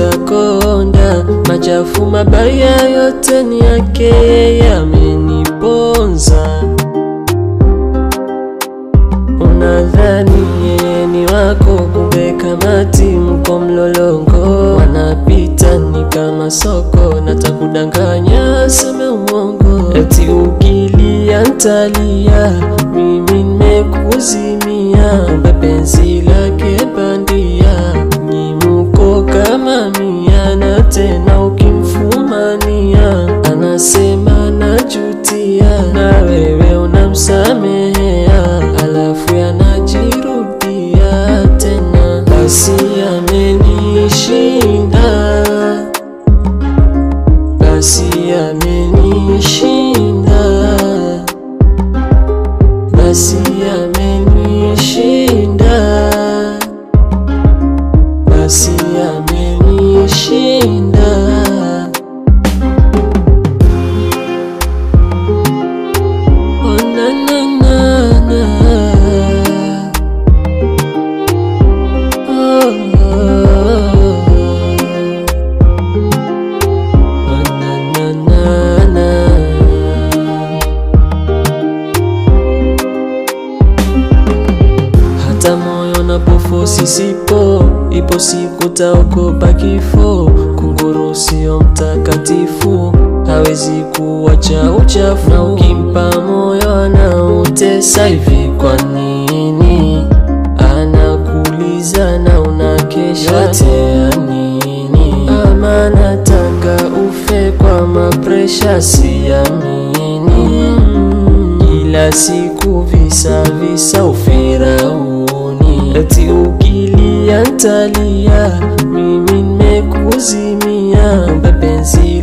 nitakonda. Machafu mabaya yote ni yake, yeye ameniponza. Unadhani yeye ni wako, kumbe kamati mko mlolongo. Wanapita ni kama soko, natakudanganya seme uongo. Eti ukilia ntalia, mimi nimekuzimia. Kumbe penzi lake bandia, nyimuko kama mia, na tena ukimfumania anasema najutia, na wewe unamsamehea, alafu yanajirudia tena. Basi amenishinda, basi amenishinda, basi amenishinda, basi amenishinda. Oh, na, na, na, na. Oh, oh, oh. Oh, na, na, na, na. Hata moyo napofosi sipo, ipo siku taokopa kifo. Kunguru sio mtakatifu, hawezi kuwacha uchafu, na ukimpa moyo anautesa hivi. Kwa nini anakuuliza na unakesha? Yote ya nini? Ama nataka ufe kwa mapresha, siamini kila siku visa visa ufirauni, eti ukilia ntalia, mimi nimekuzimia, kumbe penzi